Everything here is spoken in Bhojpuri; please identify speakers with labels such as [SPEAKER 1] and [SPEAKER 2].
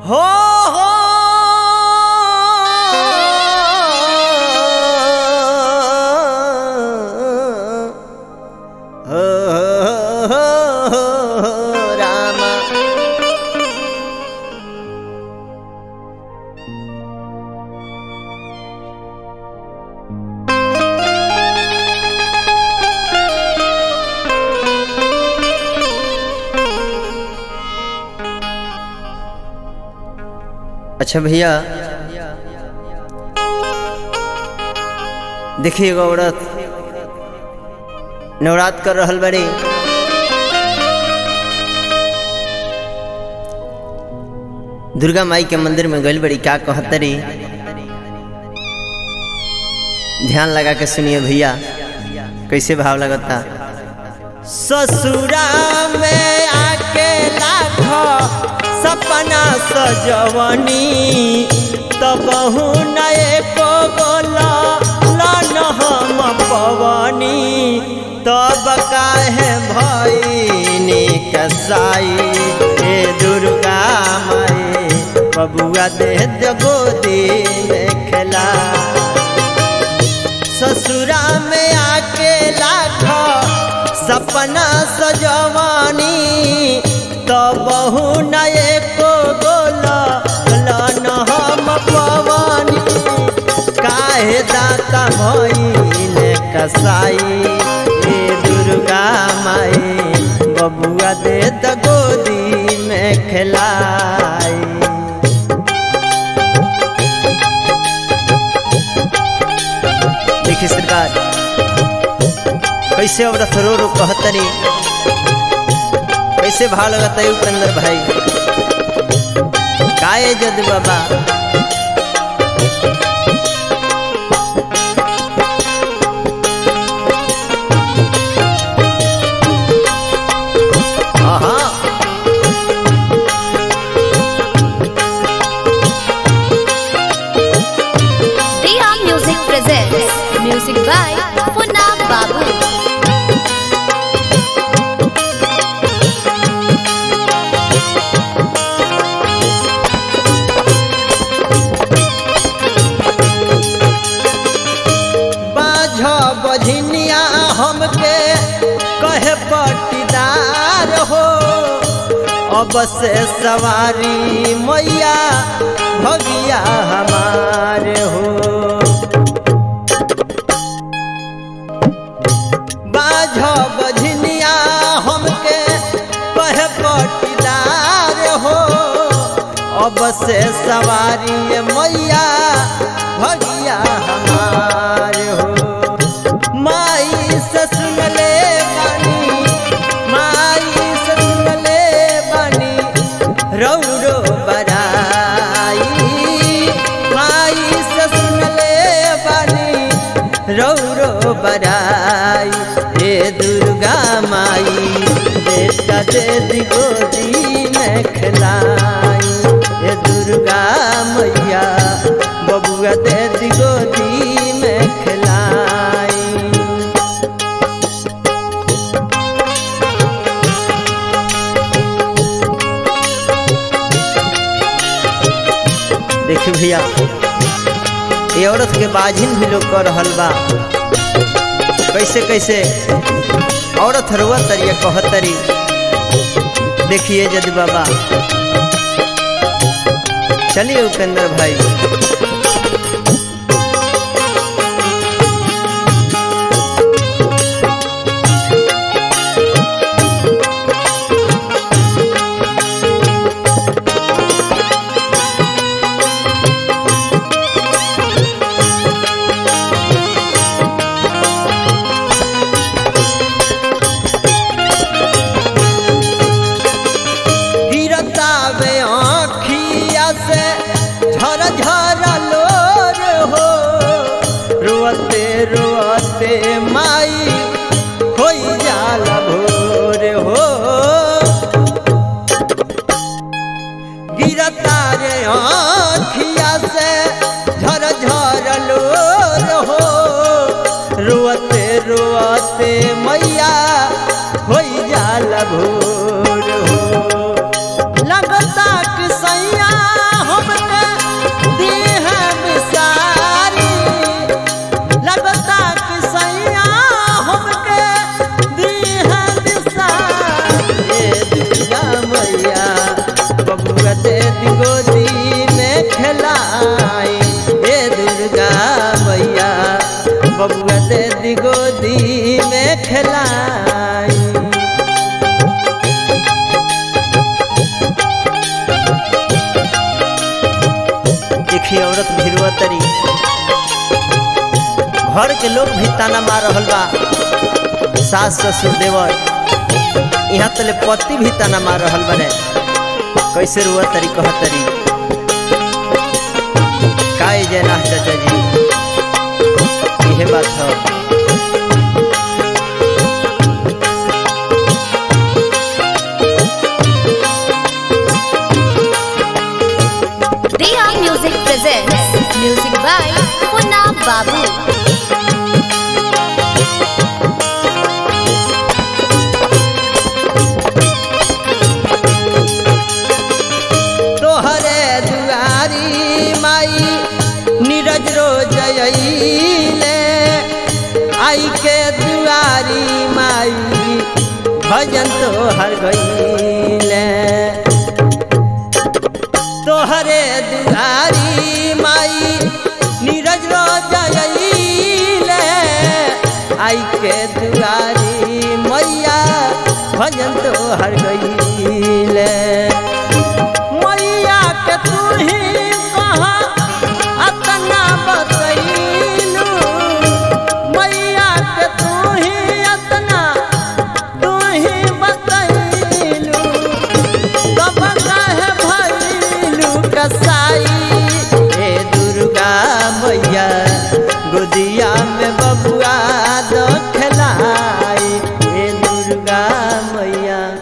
[SPEAKER 1] हो हो हो हो रामा अच्छा भैया देखिए एगो औरत नवरात कर रहल बड़ी दुर्गा माई के मंदिर में गइल बड़ी क्या कहतरी ध्यान लगा के सुनिए भैया कैसे भाव लगता ससुरा में आके लाखो सपना सजवनी तब नए को बोला लन हम पवनी तब काहे भईनी कसाई हे दुर्गा माई बबुआ दे गोदी में खेला ससुरा में आके लाखो सपना सजवानी तो बहु नए को बोला लन हम पवानी काहे दाता भइले कसाई हे दुर्गा माई बबुआ दे द गोदी में खिलाई देखिए सरकार कैसे औरत रो रो कहतनी कैसे भाव लगता है उपेंद्र भाई काए जद बाबा हाँ
[SPEAKER 2] Diya Music presents music by Funab Babu.
[SPEAKER 1] बाझ बझनिया हमके कहे पटीदार हो अब से सवारी मैया भगिया हमार हो बाझ बझनिया हमके कहे पटीदार हो अब से सवारी मैया भगिया हमार हो माई से सुन ले बानी माई से सुन ले बानी रौरो बराई माई से सुन ले बानी रौरो बराई हे दुर्गा माई बेटा दे दी गोदी में खिलाई हे दुर्गा मैया बबुआ दे दी गोदी में खिलाई देखिए भैया ये औरत के बाझिन भी लोग कर रहल बा कैसे कैसे औरत हरुआ तरिया कहतरी देखिए जद बाबा चलिए उपेंद्र भाई गिरता वे आँखिया से झर झर लोर हो रोते रोते माई होई जाल भोर हो गिरता रे आँखिया से झर झर लोर हो रोते रोते मैया होई जाल भोर हो लगता कि सैया कहलाई देखिए औरत भिरवा तरी घर के लोग भी ताना मार रहल बा सास ससुर देवर यहाँ तले पति भी ताना मार रहल बने कैसे रुआ तरी कह तरी काय जयनाथ चाचा जी यह बात है
[SPEAKER 2] Dia Music presents music by Punna Babu.
[SPEAKER 1] तोहरे दुआरी माई नीरज रो जयले आई के दुआरी माई भजन तोहर गईले तोहरे दुआरी माई नीरज रो जयले आई के दुआरी मैया भजन तोहर गईले